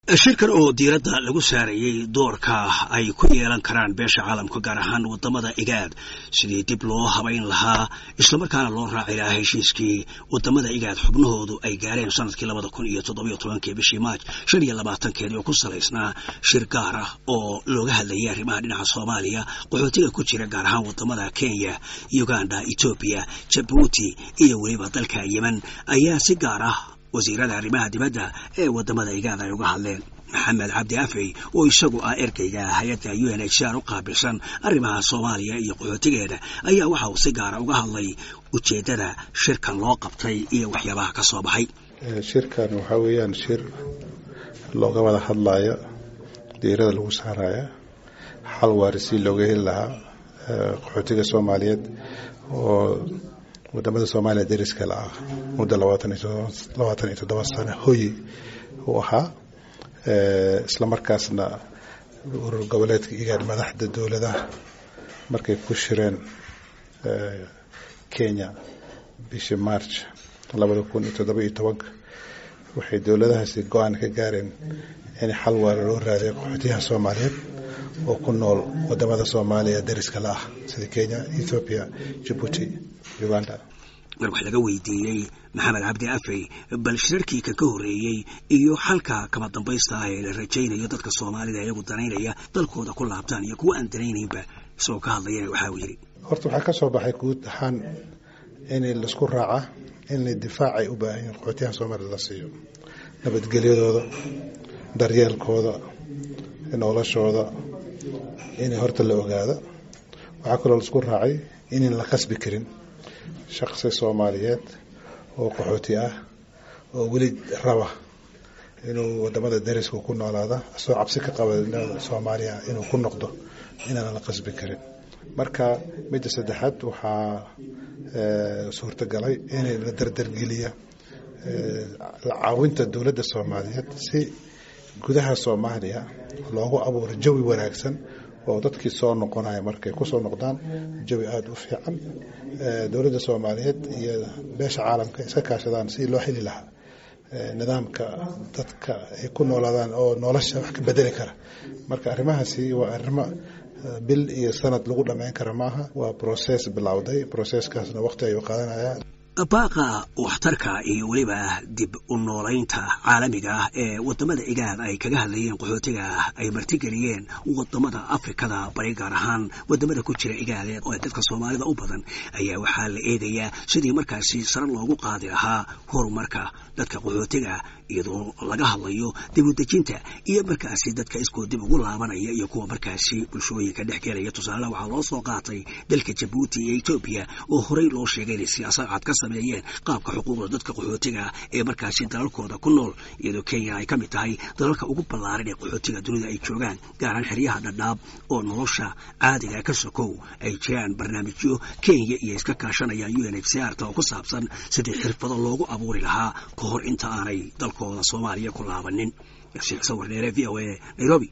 shirkan oo diiradda lagu saarayey doorka ay ku yeelan karaan beesha caalamka gaar ahaan wadamada igaad sidii dib loo habayn lahaa islamarkaana loo raaci lahaa heshiiskii wadamada igaad xubnahoodu ay gaareen sanadkii labada kun iyo toddobiyo tobankii bishii maaj shan iyo labaatankeedii oo ku salaysnaa shir gaar ah oo looga hadlayay arrimaha dhinaca soomaaliya qaxootiga ku jira gaar ahaan wadamada kenya uganda etoobiya jabuuti iyo weliba dalka yemen ayaa si gaar ah wasiirada arrimaha dibadda ee wadamada igaad ay uga hadleen maxamed cabdi afey oo isagu ah ergeyga hay-adda u n h r u qaabilsan arrimaha soomaaliya iyo qaxootigeeda ayaa waxa uu si gaara uga hadlay ujeeddada shirkan loo qabtay iyo waxyaabaha ka soo baxay shirkan waxaa weeyaan shir looga wada hadlayo diirada lagu saaraya xal waari si looga heli lahaa qaxootiga soomaaliyeed oo wadamada soomaaliya dariska la ah muddo labaatan iyo toddoba sano hoyi u ahaa islamarkaasna urur goboleedka igaad madaxda dowladaha markay ku shireen kenya bishii march labada kun iyo toddoba iyo tobanka waxay dowladahaasi go-aan ka gaareen in xal waara loo raadiyo qaxootiyaha soomaaliyeed oo ku nool wadamada soomaaliya dariska la ah sida kenya ethoobiya jabuuti uganda mar wax laga weydiiyey maxamed cabdi afey bal shirarkii kan ka horreeyey iyo xalka kama dambaysta ah ee la rajaynayo dadka soomaalida iyagu danaynaya dalkooda ku laabtaan iyo kuwa aan danaynaynba isagoo ka hadlayana waxa uu yidhi horta waxaa ka soo baxay guud ahaan in laisku raaca in difaacay u baahan yihin qaxootiyaha soomaalida la siiyo nabadgelyadooda daryeelkooda noloshooda in horta la ogaado waxaa kaloo laisku raacay inan la qasbi karin shaqsi soomaaliyeed oo qaxooti ah oo weli raba inuu wadamada dariska ku noolaada asoo cabsi ka qaba soomaaliya inuu ku noqdo inaana la qasbi karin marka midda saddexaad waxaa suurtagalay in la dardargeliya caawinta dowladda soomaaliyeed si gudaha soomaaliya loogu abuuro jawi wanaagsan oo dadkii soo noqonaya markay kusoo noqdaan jawi aada u fiican dowladda soomaaliyeed iyo beesha caalamka iska kaashadaan si loo heli lahaa nidaamka dadka ay ku noolaadaan oo nolosha wax ka bedeli kara marka arrimahaasi waa arrimo bil iyo sanad lagu dhammayn kara maaha waa process bilowday processkaasna waqti ayuu qaadanaya baaqa waxtarka iyo weliba dib u noolaynta caalamiga ah ee wadamada igaad ay kaga hadlayeen qaxootiga ay martigeliyeen wadamada afrikada bari gaar ahaan wadamada ku jira igaadeed oo dadka soomaalida u badan ayaa waxaa la eegayaa sidii markaasi sare loogu qaadi lahaa horumarka dadka qaxootiga iyadoo laga hadlayo dib u dejinta iyo markaasi dadka iskoo dib ugu laabanaya iyo kuwa markaasi bulshooyinka dhex gelaya tusaale waxaa loo soo qaatay dalka jabuuti iyo etoobiya oo horey loo sheegay inay siyaasad cad ka sameeyeen qaabka xuquuqda dadka qaxootiga ee markaasi dalalkooda ku nool iyadoo kenya ay ka mid tahay dalalka ugu ballaaran ee qaxootiga dunida ay joogaan gaaraan xeryaha dhadhaab oo nolosha caadiga ka sokow ay jiraan barnaamijyo kenya iyo iska kaashanayaan u n h c r ta oo ku saabsan sidii xirfado loogu abuuri lahaa ka hor inta aanay dalkooda soomaaliya ku laabanin sawir dheere v o a nairobi